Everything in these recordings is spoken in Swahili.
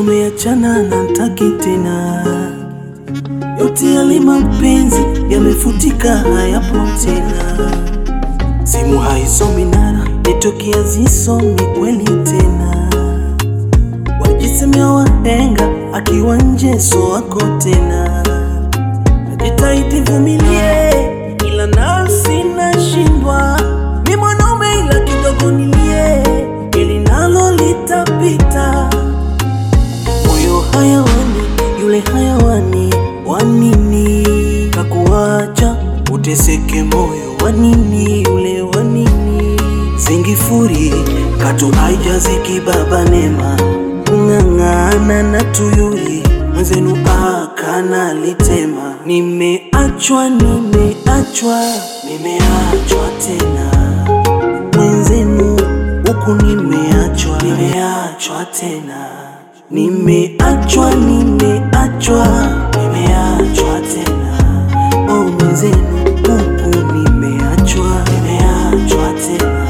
tumeachana na ntaki tena, yote yale mapenzi yamefutika, hayapo tena. Simu haisomi nara, nitokea zisomi kweli tena. Wajisemea wahenga, akiwa nje so wako tena. Najitahidi vumilie, ila nafsi nashindwa. Mi mwanaume ila kidogo nilie, ili nalo litapita. Moyo hayawani, yule hayawani, wanini kakuacha uteseke moyo, wanini yule wanini zingifuri katu haijaziki baba nema kung'ang'ana na tuyuli mwenzenu akana litema nimeachwa nimeachwa nimeachwa tena mwenzenu huku nimeachwa nimeachwa tena nimeachwa nimeachwa nimeachwa tena oh mwenzenu huku nimeachwa nimeachwa tena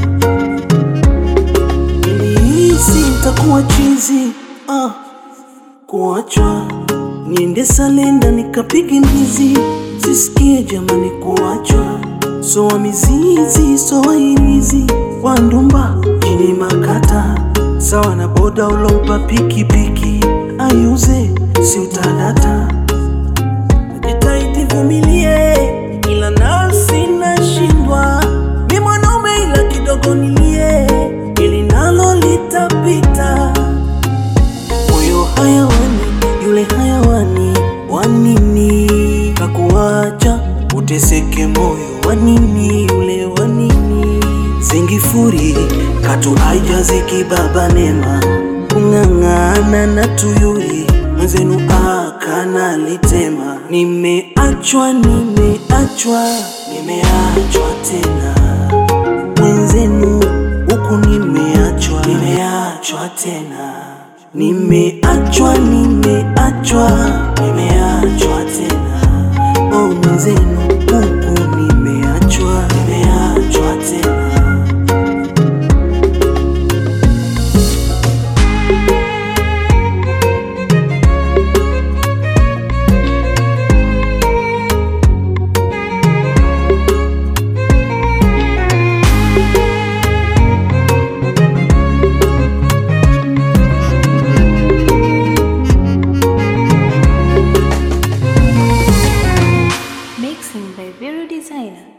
nilihisi nitakuwa chizi ah, kuachwa niende salenda nikapige mbizi sisikie jamani kuachwa soa mizizi soa irizi wandumba chini makata sawa na boda ulompa pikipiki ayuze si utadata najitahidi vumilie ila nafsi nashindwa mi mwanaume ila kidogo nilie ili nalo litapita moyo hayawani yule hayawani wanini kakuacha uteseke moyo wanini yule wanini zingifuri katu haijaziki baba nema kung'ang'ana na tuyuli mwenzenu akana litema nimeachwa nimeachwa nimeachwa tena mwenzenu huku nimeachwa nimeachwa tena nimeachwa nimeachwa nimeachwa tena oh mwenzenu huku nimeachwa nimeachwa tena Mixing by Vero Designer.